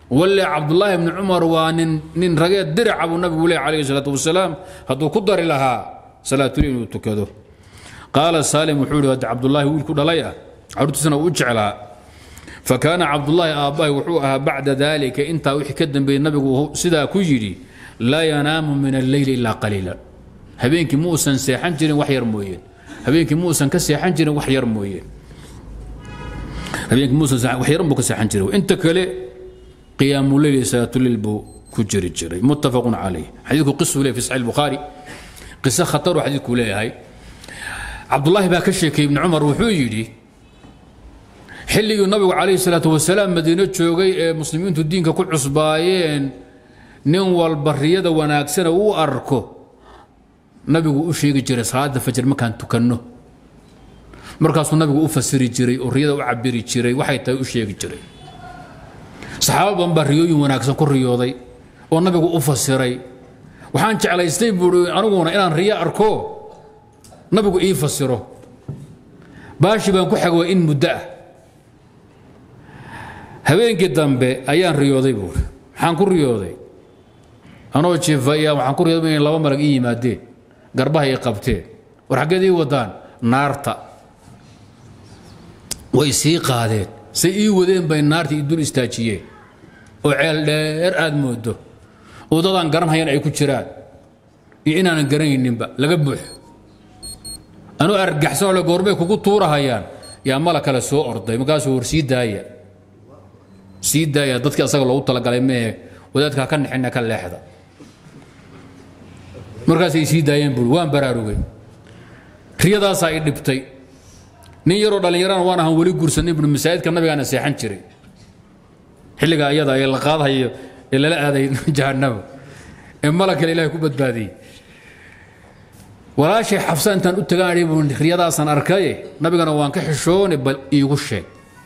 walle cabdullaahi bni cumar waa nin nin rageed diraca buu nabigu leey calayhi salaatu wasalaam hadduu ku dari lahaa salaatuleyl inuu tukado qaala saalim wuxuu yidhi hadda cabdullaahi wiilku dhalay ah caruurtiisana uu u jeclaa fakaana cabdullaahi aabbahi wuxuu ahaa bacda dalika intaa wixii ka dambeeyey nabigu sidaa ku yidhi laa yanaamu min alleyli ilaa qaliila habeenkii muusan seexan jirin wax yar mooyeen habeenkii muusan ka seexan jirin wax yar mooyeen habeenkii muusan wax yaran buu ka seexan jiray inta kale qiyaamu leyli salaatuleyl buu ku jiri jiray muttafaqun calayh xadiidku qisuu leeyahy fi saxiix bukhaari qiso khataruu xadiidku leeyahay cabdullaahi baa ka sheekayey ibni cumar wuxuu yidhi xilligii nabigu calayhi salaatu wasalaam madiino joogay ee muslimiintu diinka ku cusbaayeen nin walba riyada wanaagsana uu arko nabigu u sheegi jiray salaada fajr markaan tukanno markaasuu nabigu u fasiri jiray oo riyada u cabiri jiray waxay tahay u sheegi jiray saxaaba badan baa riyooyin wanaagsan ku riyooday oo nabigu u fasiray waxaan jeclaystay buui aniguna inaan riyo arko nabigu ii fasiro baashi baan ku xagwa in muddo ah habeenkii dambe ayaan riyooday buuri maxaan ku riyooday anoo jiifaya waxaan ku riyooday inay laba malag ii yimaadeen garbaha ii qabteen war xaggeed ii wadaan naarta way sii qaadeen say ii wadeen bay naarta ii dul istaajiyeen oo ceel dheer aad moodo oo dadaan garanhayan ay ku jiraan iyo inaanan garanayninba laga buux anuu argaxsanoo le goorbay kugu tuurahayaan yaa mala kale soo orday markaasuu war sii daaya sii daaya dadkii asaga loogu talagalay mehe wadaadkaa ka nixina ka leexda markaasay sii daayeen buuri waan baraarugay riyadaasaa i dhibtay nin yaroo dhallinyarana waan ahaan weli guursanin buuri masaajidka nabigaana seexan jiray xilliga ayada ee la qaadayo ee lala aaday jahannama ee malagkale ilahay ku badbaadiyey walaashay xafsa intaan u tagaanay buu riyadaasaan arkaye nabigana waan ka xishoone bal iigu sheeg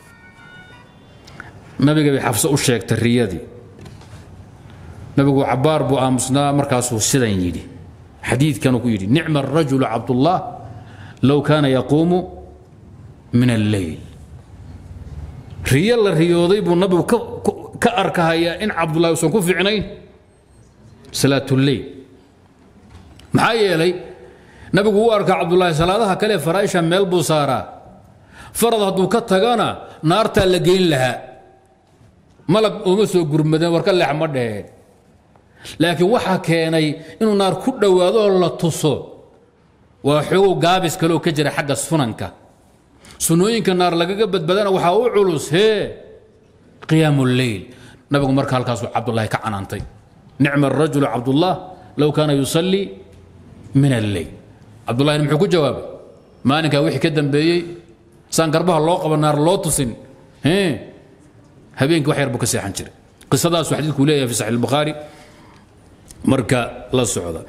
nabiga bay xafsa u sheegtay riyadii nabigu cabbaar buu aamusnaa markaasuu sidan yidhi xadiidkanuu ku yidhi nicma arajulu cabdullah low kaana yaquumu min alleyl riyo la riyooday buu nabigu ka arkahayaa in cabdullahi uusan ku fiicnayn salaatuleyl maxaa yeelay nabigu u arkaa cabdullaahi salaadaha kale faraaisha meel buu saaraa farad hadduu ka tagana naartaa la geyn lahaa malag uma soo gurmadeen war ka leex ma dheheen laakiin waxaa keenay inuu naar ku dhowaado oo la tuso waa xoogow gaabis kaleoo ka jira xagga sunanka sunnooyinka naar lagaga badbaadana waxaa u culus hee qiyaamu leyl nabigu marka halkaasuu cabdullaahi ka canaantay nicma arajulu cabdullah low kaana yusallii min alleyl cabdullahina muxuu ku jawaabay maalinkaa wixii ka dambeeyey saan garbaha loo qaba naar loo tusin habeenkii wax yar buu ka seexan jiray qisadaasuu xadiidku leeyahay fi saxiix albukhaari marka la socda